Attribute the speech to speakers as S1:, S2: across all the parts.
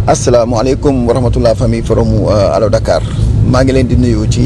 S1: asalaamaaleykum wa rahmatulah famille forum Allo Dakar maa ngi leen di nuyu ci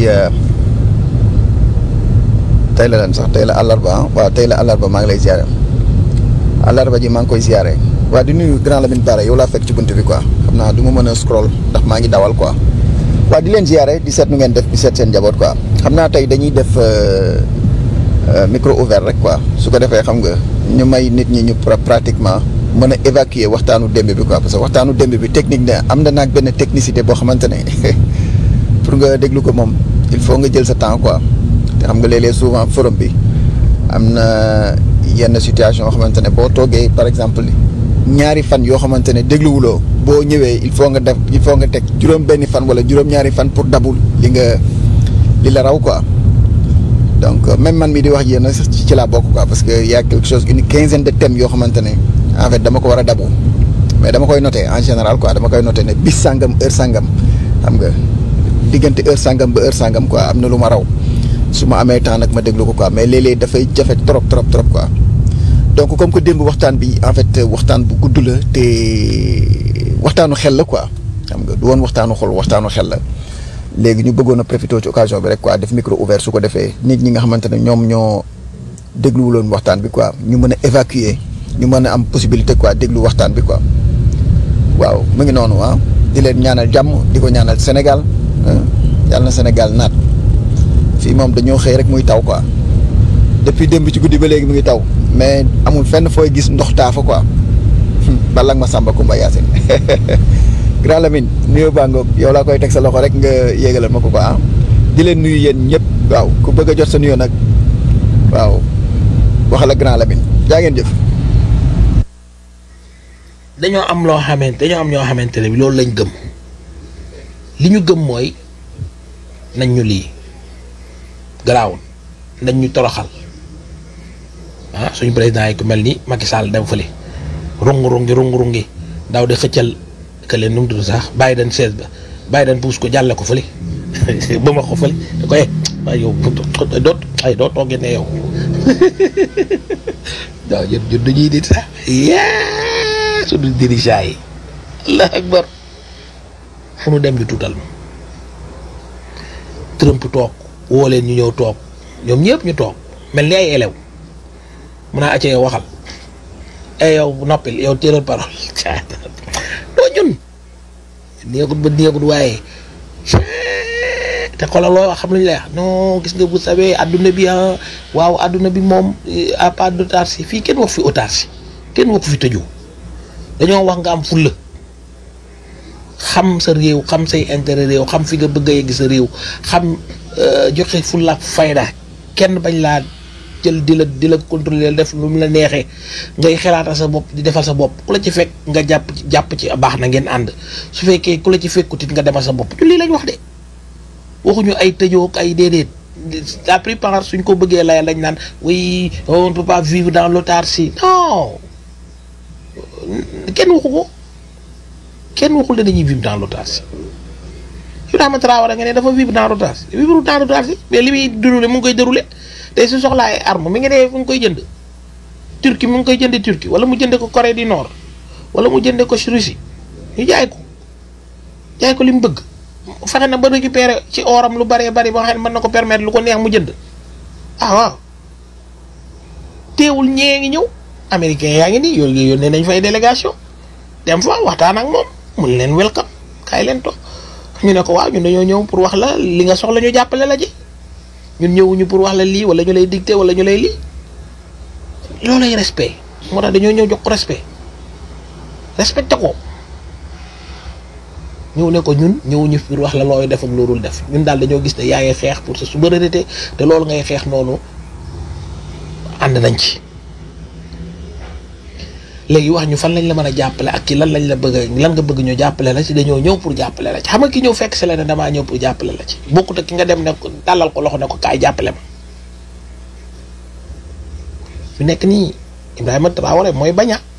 S1: tey la lan sax tey la àllarba ah waaw tey la àllarba maa ngi lay ziare àllarba ji maa ngi koy ziare waaw di nuyu grand Lamine Bara yow laa fekk ci bunt bi quoi xam naa du ma mën a scroll ndax maa ngi dawal quoi waaw di leen ziare di seet nu ngeen def di seet seen njaboot quoi xam naa tey dañuy def micro ouvert rek quoi su ko defee xam nga ñu may nit ñi ñu pratiquement. mën a évacuer waxtaanu démb bi quoi parce que waxtaanu démb bi technique ne am na naag benn technicité boo xamante ne pour nga déglu ko moom il faut nga jël sa temps quoi te xam nga léeg-léeg souvent forum bi am na yenn situation yoo xamante ne boo toogee par exemple ñaari fan yoo xamante ne dégluwuloo boo ñëwee il faut nga def il faut nga teg juróom benni fan wala juróom-ñaari fan pour dabul li nga li la raw quoi donc même man mi di wax yéen a ci laa bokk quoi parce que y a quelque chose une quinzaine de thèmes yoo xamante ne en fait dama ko war a dabu mais dama koy noté en général quoi dama koy noté ne bis sangam heure sangam xam nga diggante heure sangam ba heure sangam quoi am na lu ma raw su ma amee temps nag ma déglu ko quoi mais léeg-léeg dafay jafe trop trop trop quoi. donc comme que démb waxtaan bi en fait waxtaan bu gudd la te waxtaanu xel la quoi xam nga du woon waxtaanu xol waxtaanu xel la léegi ñu bëggoon a profité ci occasion bi rek quoi def micro ouvert su ko defee nit ñi nga xamante ne ñoom ñoo dégluwuloon waxtaan bi quoi ñu mën a évacuer. ñu mën a am possibilité quoi déglu waxtaan bi quoi waaw mu ngi noonu ah di leen ñaanal jàmm di ko ñaanal Sénégal yàlla na Sénégal naat fii moom dañoo xëy rek muy taw quoi depuis démb ci guddi ba léegi mu ngi taw mais amul fenn fooy gis ndox taafa quoi bala ma Samba Kumba Yacine grand Lamine nuyoo baa ngoog yow laa koy teg sa loxo rek nga yéegalal ma ko quoi ah di leen nuyu yéen ñëpp waaw ku bëgg a jot sa nuyoo nag waaw waxal ak grand Lamine jaa ngeen jëf.
S2: dañoo am loo xamante dañoo am ñoo xamante ne bi loolu lañ gëm li ñu gëm mooy nañ ñu lii garaawul nañ ñu toroxal ah suñu président yi ku mel ni Macky Sall dem fële rungu rungi rungu rungi daw di xëccal que leen nu mu tudd sax Biden sees ba Biden puus ko jàlle ko fële ba ma ko fële da koy waaye yow doot ay doo toogee ne yow waaw ñun ñun dañuy nit sax suñu dirigeant yi allah akbar fu nu dem ñu tuutal ma Trump toog woo leen ñu ñëw toog ñoom ñëpp ñu toog mel ni ay élève mun naa acce yow waxal ay yow noppil yow téeral parole doo ñun néegut ba néegut waaye te xoolal loo wax xam lañu lay wax non gis nga vous savez adduna bi ah waaw adduna bi moom à part d'autarcie fii kenn wax fi autarcie kenn wax fi tëju dañoo wax nga am fulla xam sa réew xam say intérêt réew xam fi nga bëgg a yegg sa réew xam joxe fulla ak fayda kenn bañ laa jël di la di la contrôler def lu mu la neexee ngay xelaata sa bopp di defal sa bopp ku la ci fekk nga jàpp ci jàpp ci baax na ngeen ànd su fekkee ku la ci fekkutit nga demal sa bopp ci lii lañ wax de waxuñu ay tëjoo ay déedéet la plupart suñ ko bëggee layal dañ naan oui on ne peut pas vivre dans l'autarcie non kenn waxu ko kenn waxul ne dañuy vivre dans l'autarcie Ibrahima Traoré nga ne dafa vivre dans l'autarcie vivre dans l'autarcie mais li muy déroulé mu ngi koy déroulé tey su soxlaa ay arme mi ngi ne fu ngi koy jënd Turquie mu ngi koy jënd Turquie wala mu jënde ko Corée du Nord wala mu jënde ko Russie ñu jaay ko jaay ko li mu bëgg fexe na ba récupérer ci oram lu bëree bëri ba nga xam ne mën na ko permettre lu ko neex mu jënd ah waaw teewul ñee ngi ñëw américain yaa ngi nii yooyu yónnee nañ fay délégation dem fa waxtaan ak moom mun leen welcome kaay leen to ñu ne ko waaw ñun dañoo ñëw pour wax la li nga soxla ñu jàppale la ji ñun ñëwuñu pour wax la lii wala ñu lay dicté wala ñu lay lii loolay respect moo tax dañoo ñëw jox ko respect respecté ko ñëw ne ko ñun ñëwuñu pour wax la looy def ak loolul def ñun daal dañoo gis ne yaa ngi xeex pour sa souveraineté te loolu ngay xeex noonu ànd nañ ci léegi wax ñu fan lañ la mën a jàppale ak ci lan lañ la bëgg lan nga bëgg ñu jàppale la ci dañoo ñëw pour jàppale la ci xam nga ki ñëw fekk si la ne damaa ñëw pour jàppale la ci bokkut ak ki nga dem ne ko tàllal ko loxo ne ko kaay jàppale ma fi nekk nii Ibrahima Traoré mooy baña